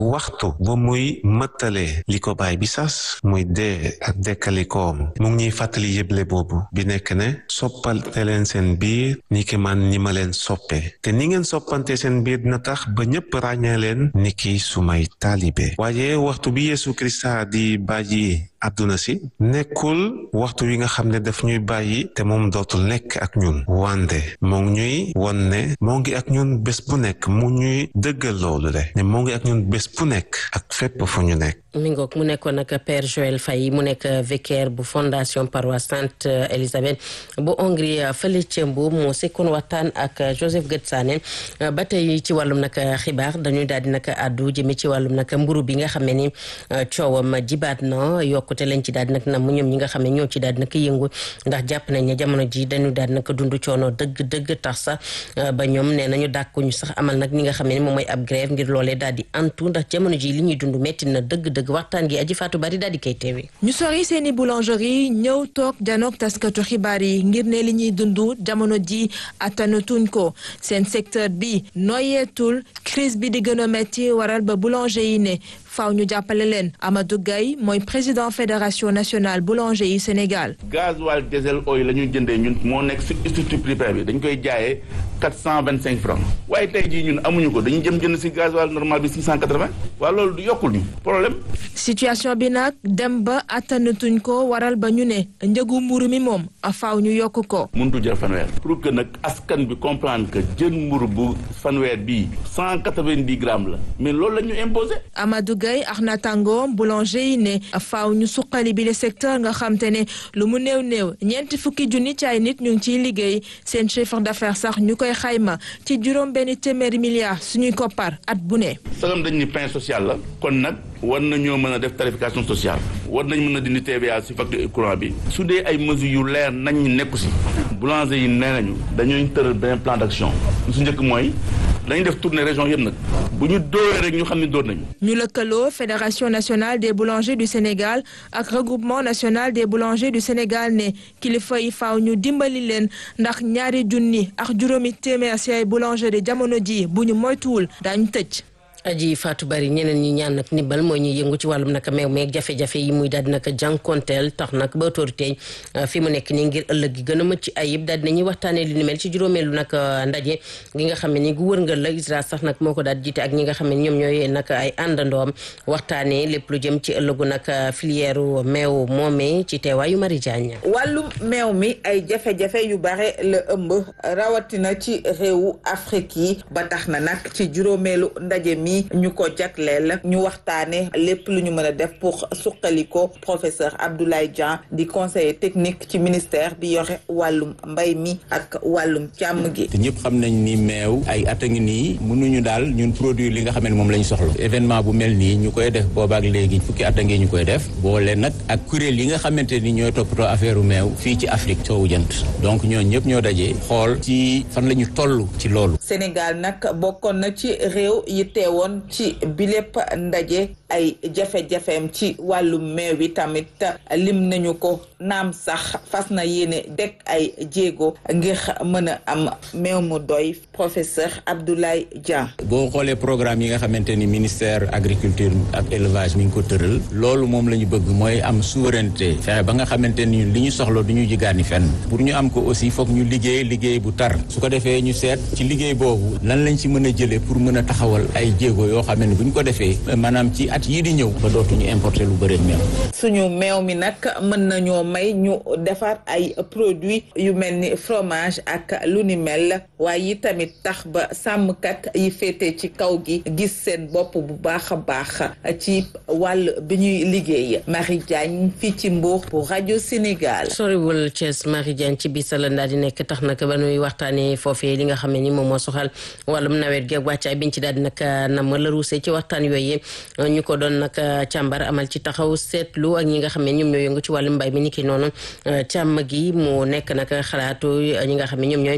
waxtu ba muy mëttalee li ko baay bi sas muy dee ak dekkalikoom mu ngi ñuy fàttali yëble boobu bi nekk ne soppante leen seen biir ni ki man ni ma leen soppe te ni ngeen soppante seen biir dina tax ba ñëpp ràññee leen ni ki sumay taalibe waaye waxtu bi Yeesu Krista di bàyyi àdduna si nekkul waxtu wi nga xam ne daf ñuy bàyyi te moom dootul nekk ak ñun wande moo ngi ñuy won ne moo ngi ak ñun bés bu nekk mu ñuy dëggal loolu de ne moo ngi ak ñun bés bu nekk ak fépp fu ñu nekk mi ngoog mu nekkoon nag Père Joël Faye mu nekk vicaire bu fondation paroisse Sainte Élisabeth bu Hongrie fële ca Mbuur moo sekkoon waxtaan ak Joseph Gëtsaane ba tey ci wàllum nag xibaar dañuy daal di nag àddu jëme ci wàllum nag mburu bi nga xam ne ni coowam jibaat na yokkute lañ ci daal di nag nam ñoom ñi nga xam ne ñoo ci daal di nag yëngu ndax jàpp nañ ne jamono ji dañu daal di nag dund coono dëgg dëgg tax sax ba ñoom nee nañu dàkkuñu sax amal nag ñi nga xam ne ni moom mooy ab grève ngir loolee daal di antu ndax jamono ji li ñuy dund metti na dëgg dëgg waxtaan gi aji faatu bari daal di koy teewee. ñu sori seeni boulangerie ñëw toog janook taskatu xibaar yi ngir ne li ñuy dund jamono ji attanatuñ ko seen secteur bi noyeetul crise bi di gën a metti waral ba boulanger yi ne faaw ñu jàppale leen Amadou Gaye mooy président fédération nationale boulanger yi Sénégal. gasoil diesel oil la ñuy jëndee ñun moo nekk si structure privée bi dañ koy jaayee quatre cent vingt cinq francs waaye tey jii ñun amuñu ko dañuy jëm jënd si gasoil normal bi six cent quatre vingt waaye loolu du yokkul ñu problème. situation bi nag dem ba attanatuñ ko waral ba ñu ne njëgu mburu mi moom faaw ñu yokk ko. mënut jël fanweer pour que nag askan bi comprendre que jën mburu bu fanweer bii cent quatre vingt dix grammes la mais loolu la ñu imposé. Amadou Gaye ak naataangoom boulanger yi ne faaw ñu suqali bi le secteur nga xam te ne lu mu néew néew ñeenti fukki junni ci ay nit ñu ngi ciy liggéey seen chiffre d'affaires sax ñu koy xayma ci juróom benn téeméeri milliards suñuy koppar at bu ne. sagam dañ ni pain social la kon nag war nañoo mën a def tarification sociale war nañ mën a dindi TVA si facture courant bi su dee ay mesures yu leer nañ ñu nekku si boulanger yi nee nañu dañuy tëral benn plan d'action su njëkk mooy dañuy def tournée région yëpp nag bu ñu dóoree rek ñu xam ne dóor nañu. ñu lëkkaloo fédération nationale des boulangers du Sénégal ak regroupement national des boulangers du Sénégal ne kilifa yi faaw ñu dimbali leen ndax ñaari junni ak juróomi téeméer ci ay boulanger de jamono ji bu ñu moytuwul daañu tëj. aji faatu bari ñeneen ñi ñaan nag ndimbal mooy ñuy yëngu ci wàllum nag meew meeg jafe-jafe yi muy daal di nag jànkonteel tax nag ba autorité fi mu nekk nii ngir ëllëg gi gën a mëcc ayib daal dinañuy waxtaanee li ni mel ci juróomeelu nag ndaje gi nga xam ne ni gu wërngal la ISRA sax nag moo ko daal jiite ak ñi nga xam ne ñoom ñooy nag ay àndandoom waxtaanee lépp lu jëm ci ëllëgu nag filière meew moomee ci teewaayu Marie Diagne wàllum meew mi ay jafe-jafe yu bare la ëmb rawatina ci réewu Afrique yi ba tax na nag ci juróomeelu ndaje mi ñu ko jagleel ñu waxtaane lépp lu ñu mën a def pour suqali ko professeur Abdoulaye Dieng di conseiller technique ci ministère bi yore wàllum mbay mi ak wàllum càmm gi te ñëpp xam nañ ni meew ay at a ngi nii mënuñu daal ñun produire li nga xam ne moom la ñu soxla événement bu mel nii ñu koy def boobaak léegi fukki at a ngi ñu koy def boole nag ak kuréel yi nga xamante ni ñooy toppatoo affaire u meew fii ci Afrique soowu jant donc ñoo ñëpp ñoo dajee xool ci fan la ñu toll ci loolu Sénégal nag bokkoon na ci réew yi teewoon ci bilépp ndaje ay jafe-jafeem ci wàllum meew bi tamit lim nañu ko naam sax fas na yéene dekk ay jéego ngir mën a am meew mu doy professeur Abdoulaye Dieng. boo xoolee programme yi nga xamante ni ministère agriculture ak élevage mi ngi ko tëral loolu moom la ñu bëgg mooy am souveraineté fexe ba nga xamante ni li ñu soxla du ñu jigaani fenn pour ñu am ko aussi foog ñu liggéey liggéey bu tar su ko defee ñu seet ci liggéey boobu lan lañ ci mën a jëlee pour mën a taxawal ay jéego yoo xam ne bu ñu ko defee maanaam ci at yii di ñëw ba dootuñu importer lu bëri meew. suñu meew mi nag mën nañoo may ñu defar ay produits yu mel ni fromage ak lu ni mel waaye yi tamit tax ba sàmmkat yi féete ci kaw gi gis seen bopp bu baax a baax ci wàll bi ñuy liggéey Marie Diagne fii ci Mbour pour rajo Sénégal. soriwul Thiès Marie Diagne ci biir Sala daal di nekk tax nag ba nuy waxtaanee foofee li nga xam ne ni moom moo soxal wàllum nawet gi ak wàccaay biñ ci daal di nag nam la ruusee ci waxtaan yooyu ñu ko doon nag càmbar amal ci taxaw seetlu ak ñi nga xam ne ñoom ñooy yëngu ci wàllum mbay mi ni ki noonu càmm gi mu nekk nag xalaatu ñi nga xam ne ñoom ñooy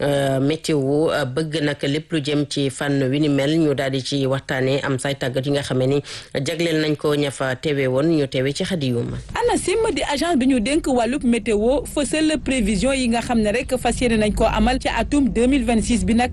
météo bëgg nag lépp lu jëm ci fànn wi ni mel ñu daal di ci waxtaanee am say tàggat yi nga xam ne ni jagleel nañ ko ña fa teewe woon ñu teewe ci xadiyuma ANACIM di agence bi ñu dénk wàllub météo fësal prévision yi nga xam ne rek fas yéene nañ koo amal ci atum 2026 bi nag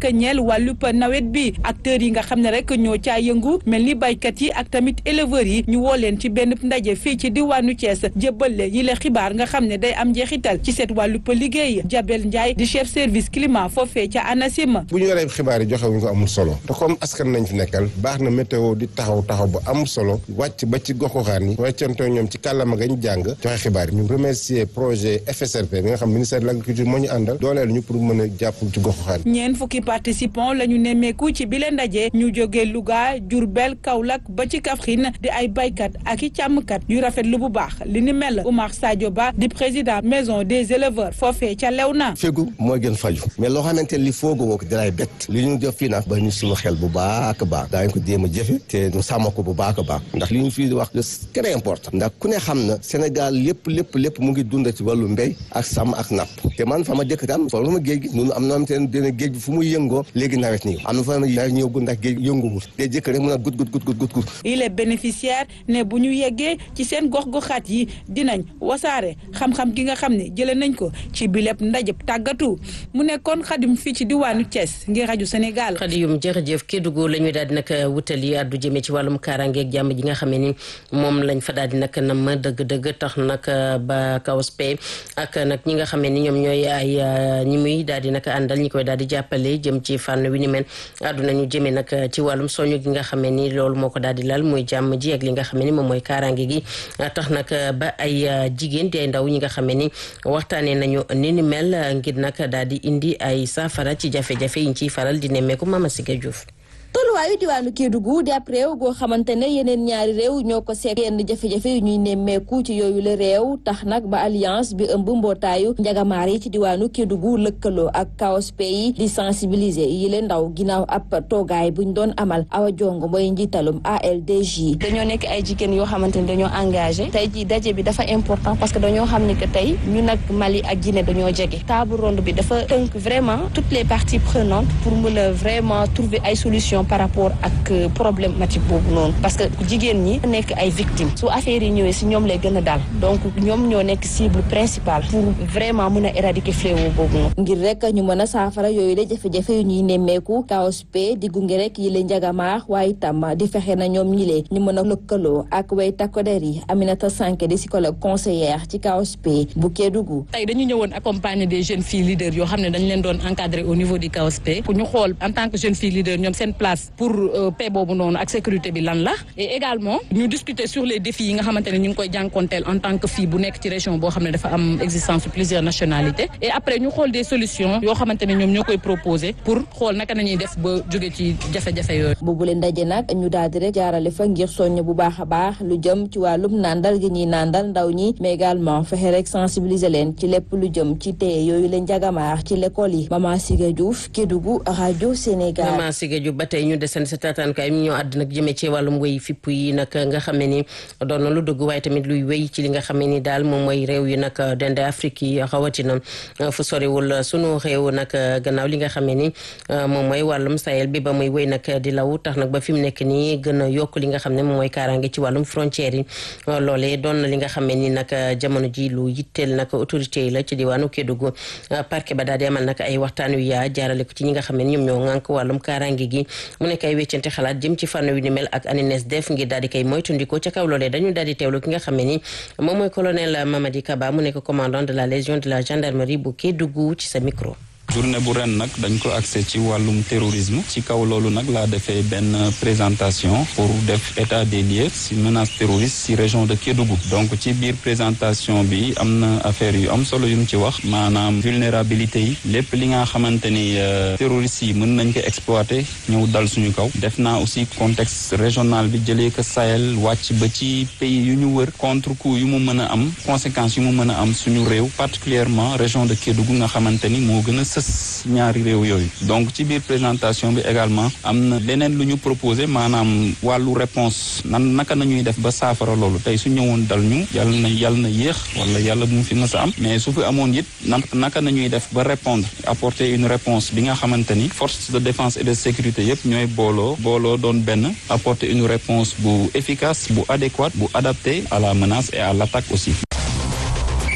nag ñeel wàllub nawet bi acteurs yi nga xam ne rek ñoo caa yëngu mel ni baykat yi ak tamit éleveurs yi ñu woo leen ci benn ndaje fii ci diwaanu Thiès jébbal leen yi la xibaar nga xam ne day am njeexital ci seet wàllub liggéey Jabel Ndiaye di chef service climat foofee ca ANACIM. bu ñu yoree xibaar yi joxe wuñ ko amul solo te comme askan nañ fi nekkal baax na météo di taxaw taxaw bu am solo wàcc ba ci goxuxaan yi weccantoo ñoom ci kàllama gañ jàng joxe xibaar yi ñu remercier projet FSRP bi nga xam ministère de l' agriculture moo ñu àndal dooleel ñu pour mën a jàpp ci goxuxaan yi. ñeent fukki participants la ñu nemmeeku ci bile ndaje ñu jógee Louga Diourbel Kaolack ba ci Kaffrine di ay baykat ak i càmmkat yu rafetlu bu baax li ni mel Oumar Sadio Ba di président maison des éleveurs foofee ca Léona. fégu mooy gën faju mais loo xamante li foogu woo ko dalay bett li ñu def fii nag ba ñu suñu xel bu baax a baax daañu ko jéem a jëfe te ñu sàmm ko bu baax a baax ndax li ñu fii wax c'est très important ndax ku ne xam na Sénégal lépp lépp lépp mu ngi dund ci wàllu mbéy ak sàmm ak napp te man fa ma dëkk tam fa ma géej gi ñun am na am te dina géej gi fu muy yëngoo léegi nawet nii am na fa nawet ñëw ndax géej yënguwul te jëkk rek mun a gut gut gut gut gut gut il est bénéficiaire ne bu ñu yeggee ci seen gox-goxaat yi dinañ wasaare xam-xam gi nga xam ne jëlee nañ ko ci bileb ndajëb tàggatu mu nekkoon xadim fii ci diwaanu Thiès ngir rajo Sénégal. xadiyum jërëjëf Kédougou la ñuy daal di nag wutali addu jëmee ci wàllum kaaraangeeg jàmm ji nga xam ne ni moom lañ fa daal di nag nam dëgg-dëgg tax nag ba kawspe ak nag ñi nga xam ne ni ñoom ñooy ay ñi muy daal di nag àndal ñi koy daal di jàppale jëm ci fànn wi ni mel addu nañu jëmee nag ci wàllum soñu gi nga xam ne ni loolu moo ko daal di lal muy jàmm ji ak li nga xam ne ni moom mooy kaaraange gi tax nag ba ay jigéen di ay ndaw ñi nga xam ne ni waxtaanee nañu ni ni mel ngir nag daal di indi ay saafara ci jafe-jafe yi ñu ciy faral di nemmeeku Mama Siga Diouf tolluwaayu diwaanu Kédougou di ab réew goo xamante ne yeneen ñaari réew ñoo ko seet yenn jafe-jafe yu ñuy nemmeeku ci yooyu la réew tax nag ba alliance bi ëmb mbootaayu njagamaar yi ci diwaanu Kédougou lëkkaloo ak KOSP yi di sensibiliser yi leen ndaw ginnaaw ab toogaay buñ doon amal awa jong mooy njiitalum ALDJ. dañoo nekk ay jigéen yoo xamante ne dañoo engagé tey jii daje bi dafa important parce que dañoo xam ne que tey ñu nag Mali ak Guinée dañoo jege table ronde bi dafa tënk vraiment toutes les parties prenantes pour mën a vraiment trouver ay solutions par rapport ak problématique boobu noonu parce que jigéen ñi nekk ay victimes su affaire yi ñëwee si ñoom lay gën a daal donc ñoom ñoo nekk cible principale pour vraiment mën a éradiquer fléau boobu noonu. ngir rek ñu mën a saafara yooyu la jafe-jafe yu ñuy nemmeeku KOSP di gunge rek yi la njagamaax waaye itam di fexe na ñoom ñi lee ñu mën a lëkkaloo ak way takkoder yi Aminata Sanké di psychologue conseillère ci KOSP bu Kédougou. tey dañu ñëwoon accompagner des jeunes filles leaders yoo xam ne dañ leen doon encadrer au niveau du KOSP pour ñu xool en tant que jeune fille leader ñoom seen place pour paix boobu noonu ak sécurité bi lan la et également ñu discuter sur les défis yi nga xamante ne ñu ngi koy jànkonteel en tant que fille bu nekk ci région boo xam ne dafa am existence plusieurs nationalités et après ñu xool des solutions yoo xamante ne ñoom ñoo koy proposer pour xool naka nañuy def ba jóge ci jafe-jafe yooyu. boobu leen ndaje nag ñu daal di rek jaarale fa ngir soññ bu baax a baax lu jëm ci wàllum nàndal gi ñuy nàndal ndaw ñi mais également fexe rek sensibiliser leen ci lépp lu jëm ci téye yooyu leen jagamaar ci l'école yi Mama Siga Diouf Kédougou rajo Sénégal. Mama Siga Diouf ba tey ñu desandi sa taataankaay mi ñoo àdd nag jëmee ci wàllum wéy fipp yi nag nga xam ne ni doon na lu dugg waaye tamit luy wéy ci li nga xam ne ni daal moom mooy réew yi nag dende Afrique yi rawatina fu soriwul sunu réew nag gannaaw li nga xam ne ni moom mooy wàllum Sahel bi ba muy wéy nag di law tax nag ba fi mu nekk nii gën a yokk li nga xam ne moom mooy kaaraange ci wàllum frontière yi loolee doon na li nga xam ne ni nag jamono ji lu yitteel nag autorité yi la ci diwaanu Kédougou parquet ba daal di amal nag ay waxtaan yu yaa jaarale ko ci ñi nga xam ne ni ñoom ñoo ŋànk wàllum kaaraange gi mu nekk ay weccante xalaat jëm ci fànn wi ni mel ak ANINES def ngir daal di koy moytundikoo ca kaw loolee dañu daal di teewlu ki nga xam ne ni moom mooy colonel Mamadi Kaba mu nekk commandant de la légion de la gendarmerie bu Kédougou ci sa micro. journée bu ren nag dañ ko axé ci wàllum terrorisme ci kaw loolu nag laa defee benn présentation pour def état des lieux si menace terroriste si région de Kédougou donc ci biir présentation bi am na affaire yu am solo yu mu ci wax maanaam vulnérabilité yi lépp li nga xamante ni terroristes yi mën nañ ko exploiter ñëw dal suñu kaw def naa aussi contexte régional bi jëlee ko Sahel wàcc ba ci pays yu ñu wër contre coup yu mu mën a am conséquences yu mu mën a am suñu réew particulièrement région de Kédougou nga xamante ni moo gën a sës ñaari réew yooyu donc ci biir présentation bi également am na leneen lu ñu proposé maanaam wàllu réponse nan naka nañuy def ba saafara loolu tey su ñëwoon dal ñu yàlla na yàlla na yéex wala yàlla bu mu fi mës a am mais su fi amoon it naka nañuy def ba répondre apporter une réponse bi nga xamante ni force de défense et de sécurité yëpp ñooy booloo booloo doon benn apporter une réponse bu efficace bu adéquate bu adaptée à la menace et à l'attaque aussi.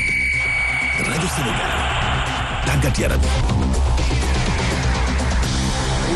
rajo Sénégal tàggat yaram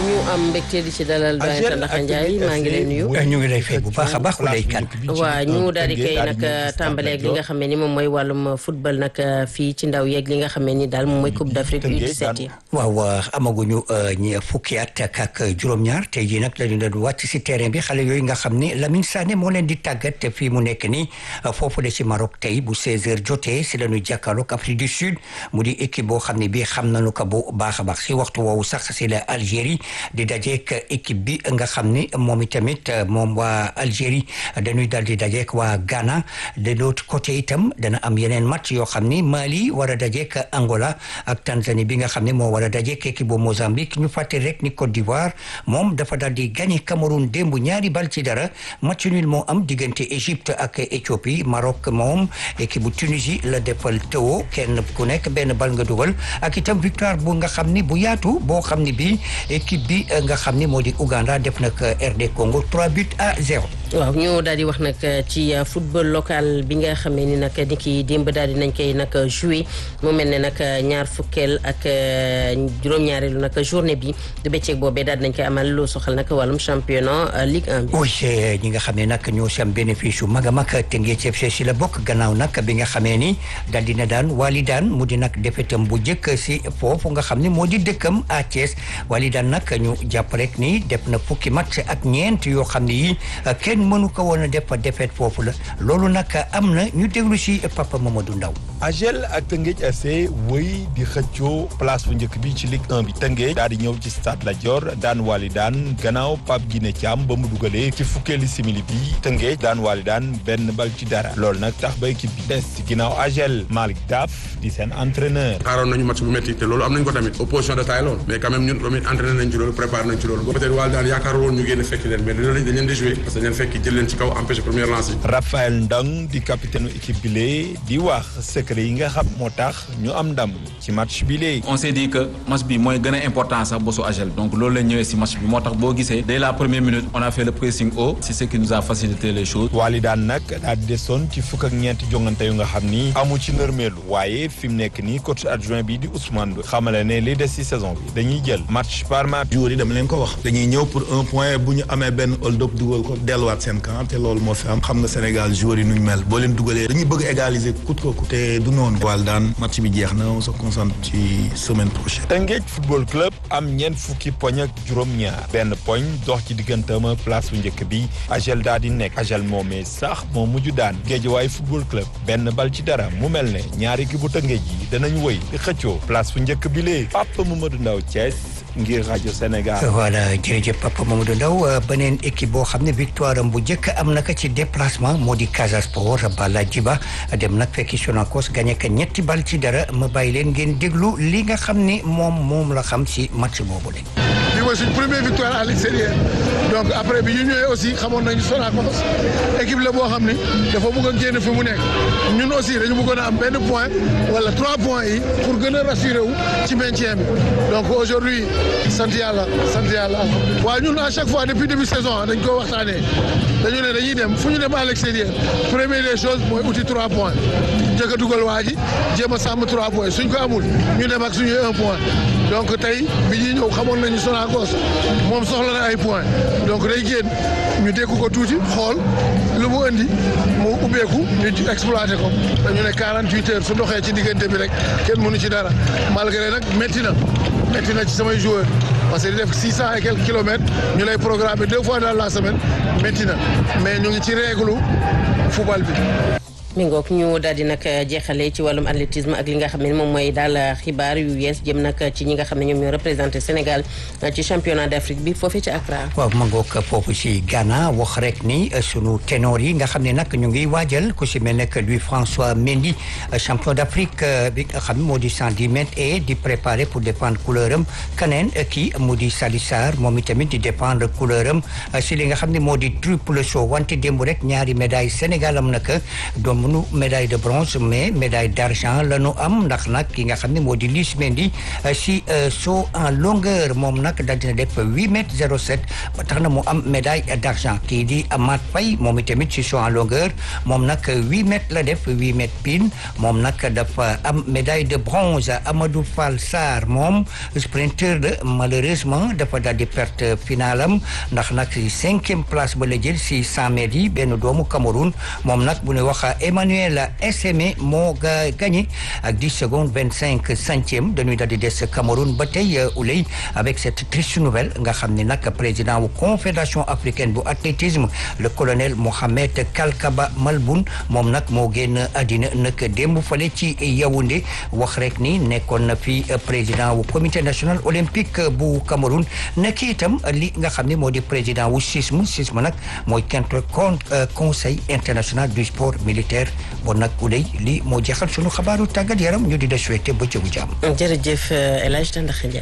ñu am mbégte di ci dalal doyen Tandakha Ndiaye maa ngi lay nuyu. ñu ngi lay fay bu baax a baax lay kan. waaw ñu daal di koy nag tàmbale ak li nga xam ne ni moom mooy wàllum football nag fii ci ndaw yeeg li nga xam ne ni daal moom mooy Coupe d'Afrique U17 yi. waaw amaguñu ñi fukki at ak juróom-ñaar tey jii nag la ñu doon wàcc si terrain bi xale yooyu nga xam ni Lamine Sané moo leen di tàggat fii mu nekk nii foofu de si Maroc tey bu 16h jotee si la ñu jàkkaarloog Afrique du Sud mu di équipe boo xam ne bii xam nañu ko bu baax a baax si waxtu woowu sax si la Algérie di dajeek équipe bi nga xam ni moom itamit moom waa Algérie dañuy dal di dajeek waa Ghana de l'autre côté itam dana am yeneen match yoo xam ni Mali war a dajeek Angola ak Tanzanie bi nga xam ne moo war a dajeek équipe bu Mozambique ñu fàtte rek ni Côte d'Ivoire moom dafa dal di gagné Cameroun démb ñaari bal ci dara match nul moo am diggante Égypte ak Éthiopie Maroc moom équipe bu Tunisie la defal tëwo kenn ku nekk benn bal nga dugal ak itam victoire bu nga xam ni bu yaatu boo xam ni bii équipe bi nga xam ni moo di Ouganda def nag RD Congo 3 buts à 0. waaw ñu daal di wax nag ci football local bi nga xamee ni nag ni ki démb daal di nañ koy nag joué mu mel ne nag ñaar fukkeel ak juróom-ñaareelu nag journée bi du bëccëg boobee daal di nañ koy amal lu soxal nag wàllum championnat Ligue 1 bi. oui ñi nga xam ne nag ñoo si am bénéfice yu mag a mag Teungueth FC si la bokk gannaaw nag bi nga xamee ni daal dina daan wali daan mu di nag defetam bu njëkk si foofu nga xam ne moo di dëkkam à Thiès wali daan nag ñu jàpp rek ni def na fukki match ak ñeent yoo xam ne yi kenn mënu ko woon a def defet foofu la loolu nag am na ñu déglu si Papa Mamadou Ndaw AGEL ak Teungueth FC wëy di xëccoo place bu njëkk bi ci Ligue 1 bi Teungueth daal di ñëw ci stade Lat Dior daan wali daan gannaaw Pape Guiné Thiam ba mu dugalee ci fukkeeli simili bi Teungueth daan wali daan benn bal ci dara loolu nag tax ba équipe bi des ci ginnaaw AGEL Malick Daf di seen entraîneur xaaroon nañu match bu métti te loolu am nañ ko tamit opposition de taille loolu mais quand même ñun tamit entraîné nañ ci loolu préparé nañ ci loolu peut-être wali daan yaakaar woon ñu génn fekk leen mais dañ leen di jouer parce que dañ leen fekk jël leen ci kaw empêché première lance yi Raphaël Ndang di capitaine équipe bi lee di wax secret yi nga xam moo tax ñu am ndam ci match bi lee on s'est dit que match bi mooy gën a important sax bosu AGEL donc loolu la ñëwee si match bi moo tax boo gisee dès la première minute on a fait le pressing haut c'est ce qui nous a facilité les choses wali daan nag daal di desoon ci fukk ak ñeenti jongante yu nga xam ni amu ci nërmeelu waaye fi mu nekk nii coach adjoint bi di Ousmane Ndoye xamale ne li des ci saison bi dañuy jël match par match joueurs yi dama leen ko wax dañuy ñëw pour un point bu ñu amee benn hold up dugal ko delluwaat seen camp te loolu moo fi am xam nga Sénégal joueurs yi nuñ mel boo leen dugalee dañuy bëgg égaliser coûte que coûte te du noonu wal daan match bi jeex na on se concentre ci semaine prochaine Teungueth football club am ñeent fukki poñ ak juróom-ñaar benn poñ dox ci digganteem place bu njëkk bi AGEL daal di nekk AGEL moomee sax moo mujj daan Guédiawaye football club benn bal ci dara mu mel ne ñaari équipe bu Teungueth yi danañ wëy di xëccoo place bu njëkk bi lee Papa Mamadou Ndaw Thiès ngir rajo Sénégal. voilà jërëjëf Papa Mamadou Ndaw beneen équipe boo xam ne victoire am bu njëkk am na ko ci déplacement moo di Casa Sport Bala Djiba dem nag fekki Sonacos gagné ko ñetti bal ci dara ma bàyyi leen ngeen déglu li nga xam ne moom moom la xam si match boobu de. bii mooy suñ première victoire à l'extérieur donc après bi ñu ñëwee aussi xamoon nañu Sonacos équipe la boo xam ni dafa bëgg a génn fi mu nekk ñun aussi dañu bëggoon a am benn point wala trois points yi pour gën a rassurer wu ci maintien bi donc aujourd'hui sant yàlla sant yàlla waaw ñun à chaque fois depuis début saison dañ ko waxtaanee dañu ne dañuy dem fu ñu dem à l'extérieur première des choses mooy uti trois points njëkk a dugal waa ji jéem a sàmm trois points suñ ko amul ñu dem ak suñuy un point donc tey bi ñuy ñëw xamoon nañu Sonacos moom soxla na ay points donc day génn ñu dékku ko tuuti xool lu mu indi mu ubbeeku ñu exploité ko dañu ne 48 heures su doxee ci diggante bi rek kenn mënu ci dara malgré nag métti na métti na ci samay joueurs parce que di def six cent et quelques kilomètres ñu lay programmer deux fois dans la semaine métti na mais ñu ngi ci réglu football bi. mi ngoog ñu daal di nag jeexale ci wàllum athlétisme ak li nga xam ne moom mooy daal xibaar yu yees jëm nag ci ñi nga xam ne ñoom ñoo représenté Sénégal ci championnat d'Afrique bi foofee ci Accra. waaw ma ngoog foofu si Ghana wax rek ni sunu ténor yi nga xam ne nag ñu ngi waajal ku si mel ne que Louis François Mendy champion d'Afrique bi nga xam ne moo di 110 mètres et di préparer pour défendre couleur am keneen kii mu di Sali Sarr moom itamit di défendre couleur am si li nga xam ne moo di triple saut wante démb rek ñaari médaille Sénégal am nag doom amuñu médaille de bronze mais médaille d'argent la ñu am ndax nag ki nga xam ne moo di Lys Mendy si saut en longueur moom nag daal dina def huit mètres zéro sept ba tax na mu am médaille d'argent kii di Amath Faye moom itamit si saut en longueur moom nag huit mètres la def huit mètres pile moom nag dafa am médaille de bronze Amadou Fall Sarr moom sprinteur de malheureusement dafa daal di perte finale am ndax nag si cinquième place ba la jël si cent mètres yi benn doomu Cameroun moom nag bu ñu wax Emmanuel Essémé moo ga gagné ak dix secondes vingt cinq centièmes dañuy daal di des Cameroun ba tey ulay avec cette triste nouvelle nga xam ne nag président wu confédération africaine bu athlétisme le colonel Mohamed Kalkaba Malboun moom nag moo génn àddina nag démb fale ci Yaoundé wax rek ni nekkoon na fi président wu comité national olympique bu Cameroun nekk itam li nga xam ne moo di président wu CISM CISM nag mooy contre conseil international du sport militaire bon nag ulay li moo jeexal sunu xabaaru tàggat yaram ñu di la souhaiter bëccëgu jàmm. jërëjëf El Hadj Tandax Ndiaye.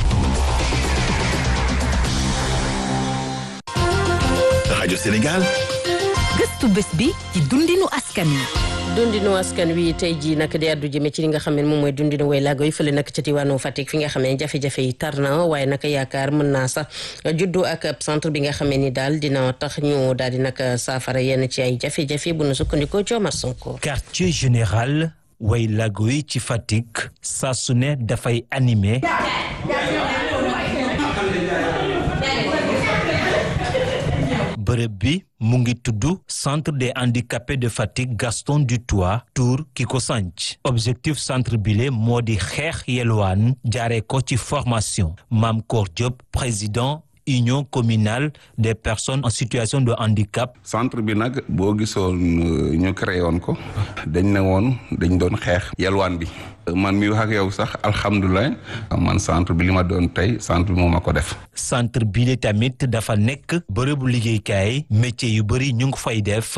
rajo Sénégal. gëstu bés bi ci dundinu askan wi. dundinu askan wi tey jii nag di addu jëme ci li nga xam ne moom mooy dundinu way laago yi fële nag ca diwaanu Fatick fi nga xam ne jafe-jafe yi tar na waaye nag yaakaar mën naa sax juddu ak centre bi nga xam ne ni daal dina tax ñu daal di nag saafara yenn ci ay jafe-jafe bu nu sukkandikoo Coomar Sonko. quartier général way laago yi ci Fatick saa su ne dafay animé. bërëb bi mu ngi tudd centre des handicapés de Fatick Gaston Dutoit Tour ki ko sanc objectif centre bile moo di xeex yelwaan jaaree ko ci formation Mame Kor Diop président union communale des personnes en situation de handicap. centre bi nag boo gisoon ñu créé woon ko dañ ne woon dañ doon xeex yelwaan bi man mi wax ak yow sax alhamdulilah man centre bi li ma doon tey centre bi moo ma ko def. centre bi tamit dafa nekk bërëbu liggéeykaay métier yu bëri ñu ngi fay def.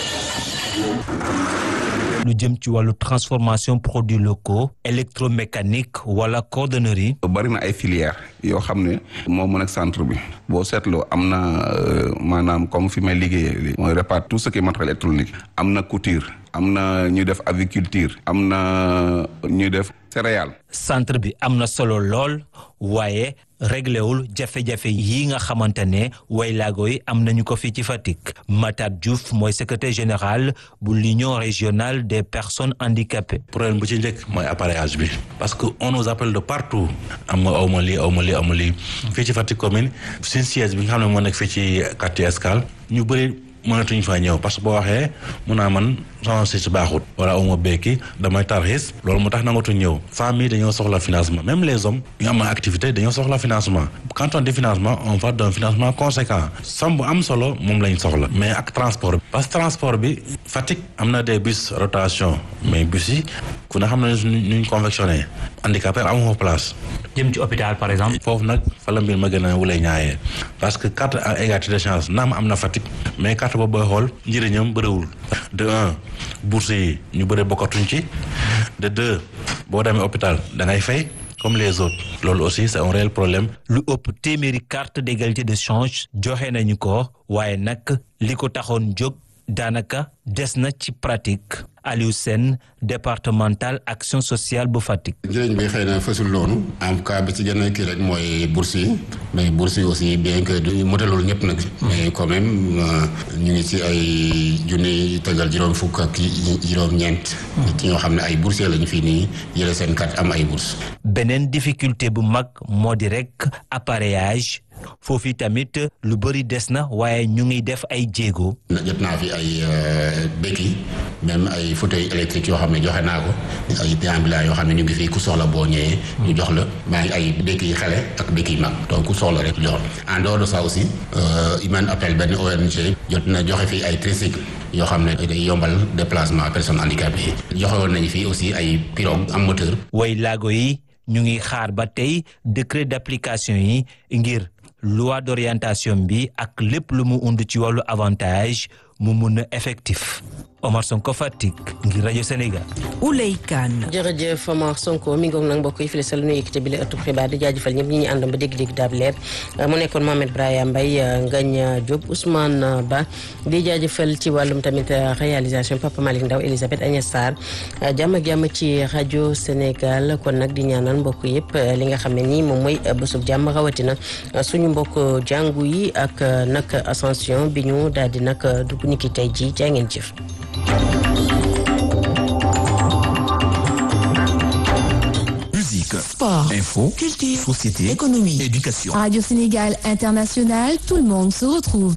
lu jëm ci wàllu transformation produits locaux électromécanique wala cordonnerie. bari na ay filières yoo xam ne moo mën ak centre bi boo seetloo am na maanaam comme fi may liggéeyee mooy répare tout ce qui est matériel électronique am na couture am na ñuy def aviculture am na ñuy def céréales. centre bi am na solo lool waaye réglewul jafe-jafe yi nga xamante ne waylaago yi am nañu ko fii ci Fatick Matar Diouf mooy secrétaire général bu l'union régionale des personnes handicapées. problème bu ci njëkk mooy appareillage bi parce que on nous appelle de partout am nga aw ma lii aw ma lii aw ma lii fii ci Fatick commune suñu siège bi nga xam ne moo nekk fii ci quartier Escale ñu bëri mënatuñ faa ñëw parce que boo waxee mun naa man sama si baaxut wala uma béyki damay tarxis loolu mu tax nangatuñ ñëw femmes yi dañoo soxla financement même les hommes ñu am activité dañoo soxla financement quand on dit financement on va d'un financement conséquent somme bu am solo moom lañ soxla mais ak transport bi parce que transport bi Fatick am na des bus rotation mais bus yi ku ne xam na nuñ convectionné handicapé amu fa place jëm ci hôpital par exemple foofu nag fa la mbir ma gën a wulay ñaayee parce que carte à égalité de chance naam am na Fatick mais carte boobu booy xool njëriñam bëriwul de un bourse yi ñu bëri bokkatuñ ci de deux boo demee hôpital da ngay fay comme les autres loolu aussi c'est un réel problème. lu ëpp téeméeri carte d'égalité de change joxe nañu ko waaye nag li ko taxoon jóg daanaka des na ci pratique Aliou Sène départemental action sociale bu Fatick. njëriñ bi xëy na fësul noonu en tout cas bi ci gën a kii rek mooy bourse yi mais bourse yi aussi bien que du motalul ñëpp nag. mais quand même ñu ngi ci ay junni tëngal juróom fukk ak juróom-ñeent. ci ñoo xam ne ay boursiers lañu fii nii yële seen carte am ay bourse beneen difficulté bu mag moo di rek appareillage. foofu tamit lu bëri des na waaye ñu ngi def ay jéego. jot naa fi ay béquilles même ay fauteuils électriques yoo xam ne joxe naa ko ay déambulants yoo xam ne ñu ngi fii ku soxla boo ñëwee. ñu jox la maa ngi ay béquilles xale ak béquilles mag donc ku soxla rek jox en dehors de ça aussi Iman appel benn ONG jot na joxe fii ay tricycle yoo xam ne day yombal déplacement personnes handicapées yi. joxe woon nañu fii aussi ay pirogue am moteur. way laago yi ñu ngi xaar ba tey décret d'application yi ngir. loi d'orientation bi ak lépp lu mu und ci wàllu avantage mu mun a effectif Omar Sonko Fatick ngir rajo Sénégal. Ouley Kane. jërëjëf Omar Sonko mi ngoog nag mbokk yi fii la sa lu nuyu yëkkate bi la ëttub xibaar di jaajëfal ñëpp ñi ñu àndam ba dégg-dégg daab leer mu nekkoon Mohamed Brahima Mbaye Ngagne Diop Ousmane Ba di jaajëfal ci wàllum tamit réalisation Papa Malick Ndaw Elisabeth Agnès Sarr jàmm ak jàmm ci rajo Sénégal kon nag di ñaanal mbokk yëpp li nga xam ne nii moom mooy bésub jàmm rawatina suñu mbokk jàngu yi ak nag ascension bi ñu daal di nag dugg niki tey ji jaa ngeen jëf Musique, sport, info, culture, société, économie, éducation. Radio Sénégal International, tout le monde se retrouve.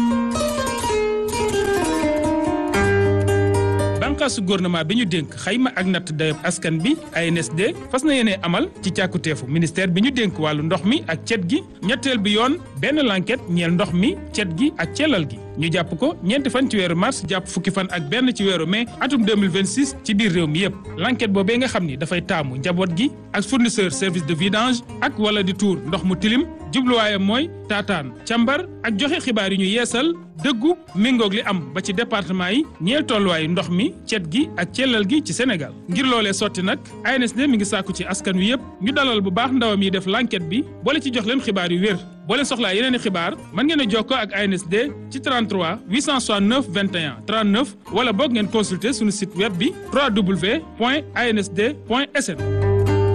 bànqaasu gouvernement bi ñu dénk xayma ak natt dayob askan bi ANSD fas na yéene amal ci càkkuteefu ministère bi ñu dénk wàllu ndox mi ak cet gi ñetteel bi yoon benn lanket ñeel ndox mi cet gi ak celal gi ñu jàpp ko ñeenti fan ci weeru mars jàpp fukki fan ak benn ci weeru mai atum 2026 ci biir réew mi yépp l'enquête boobee nga xam ni dafay taamu njaboot gi ak fournisseur service de vidange ak wala di tuur ndox mu tilim jubluwaayam mooy taataan càmbar ak joxe xibaar yi ñu yeesal dëggu méngoog li am ba ci département yi ñeel tolluwaayu ndox mi cet gi ak cellal gi ci Sénégal ngir loolee sotti nag ANSD mi ngi sàkku ci askan wi yépp ñu dalal bu baax ndawam yi def l'enquête bi boole ci jox leen xibaar yu wér boo leen soxlaa yeneen i xibaar mën ngeen a jokkoo ak ANSD ci 33 869 21 39 wala boog ngeen consulter suñu site web bi www.ansd.sn